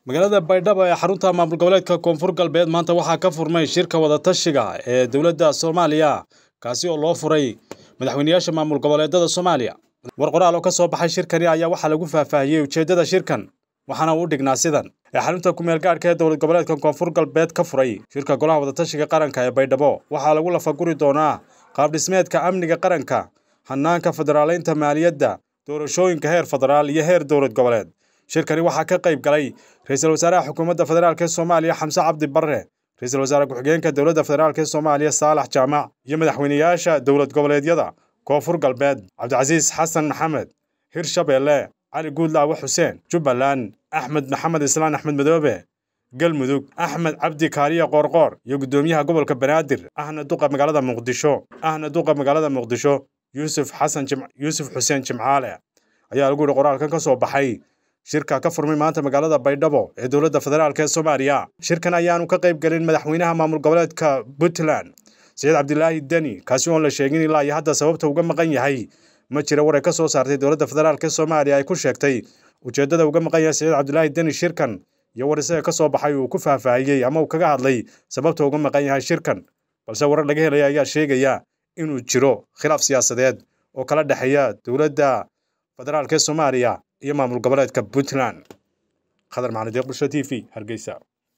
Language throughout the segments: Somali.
magaalada baydhabo ee xarunta maamul goboleedka koonfur galbeed maanta waxaa ka furmay shirka wadatashiga ee dowladda soomaaliya kaasi oo loo furay madaxweyneyaasha maamul goboleedada soomaaliya war qoraal oo ka soo baxay shirkani ayaa waxaa lagu faahfaahiyey ujeeddada shirkan waxaana uu dhignaa sidan ee xarunta kumeel gaadhka ee dowlad goboleedka koonfur galbeed ka furay shirka golaha wadatashiga qaranka ee baydhabo waxaa lagu lafaguri doonaa qaabdhismeedka amniga qaranka hanaanka federaaleynta maaliyadda doorashooyinka heer federaal iyo heer dowlad goboleed shirkani waxaa ka qayb galay ra-iisul wasaaraha xukuumadda federaalk ee soomaaliya xamse cabdi barre ra-iisul wasaare ku-xigeenka dowladda federaalk ee soomaaliya saalax jaamac iyo madaxweyneyaasha dowlad goboleedyada koonfur galbeed cabdicasiis xasan maxamed hirshabeelle cali guudlaawe xuseen jubbaland axmed maxamed islaan axmed madoobe galmudug axmed cabdi kaariya qoorqoor iyo guddoomiyaha gobolka banaadir ahna duqa magaalada muqdisho ahna duqa magaalada muqdisho yuusuf xasan yuusuf xuseen jimcaale ayaa lagu yihi qoraalkan ka soo baxay shirka ka furmay maanta magaalada baydhabo ee dowladda federaalk ee soomaaliya shirkan ayaanu ka qayb gelin madaxweynaha maamul goboleedka puntland saciid cabdilaahi deni kaasi oon la sheegin ilaa iyo hadda sababta uga maqan yahay ma jira war ay ka soo saartay dowladda federaalk ee soomaaliya ay ku sheegtay ujeeddada uga maqan yahay saciid cabdilaahi deni shirkan iyo war isaga ka soo baxay uu ku faahfaahiyey ama uu kaga hadlay sababta uga maqan yahay shirkan balse warar laga helaya ayaa sheegaya inuu jiro khilaaf siyaasadeed oo kala dhexeeya dowladda federaalk ee soomaaliya iyo maamul goboleedka puntland khadar macali deeq bulsho t v hargeysa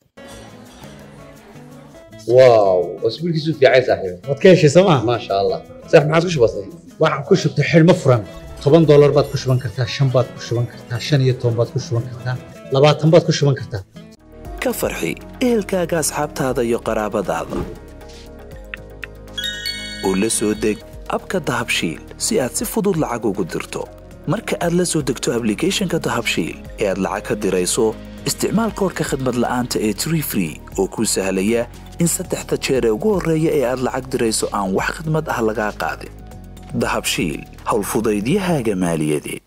واو اسبوع كيسو في عايز صاحبي waad ka heshay sooma ما شاء الله صح ما عادش بسيط waxaan ku shubtay xidhmo furan toban doolar baad ku shuban kartaa shan baad ku shuban kartaa shan iyo toban baad ku shuban kartaa labaatan baad ku shuban kartaa ka farxi ehelkaaga asxaabtaada iyo qaraabadaada oo la soo deg abka dahabshiil si aad si fudud lacag ugu dirto marka aad la soo degto ablicathonka dahabshiil ee aad lacag ka dirayso isticmaal koorka khadmad la'aanta ee tree free oo kuu sahlaya in saddexda jeer ee ugu horreeya ee aad lacag dirayso aan wax khadmad ah lagaa qaadin dahabshiil howlfudaydiyahaaga maaliyadeed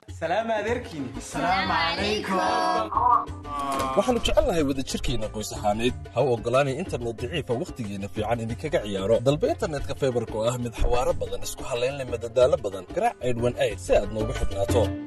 waxaannu jecelnahay wadajirkeenna qoys ahaaneed ha u oggolaanay internet daciifa wakhtigeenna fiican idinkaga ciyaaro dalba internetka faybarka oo ah mid xawaaro badan isku hallayn leh madadaalo badan garaac aydhwan ayd si aad noogu xidhnaato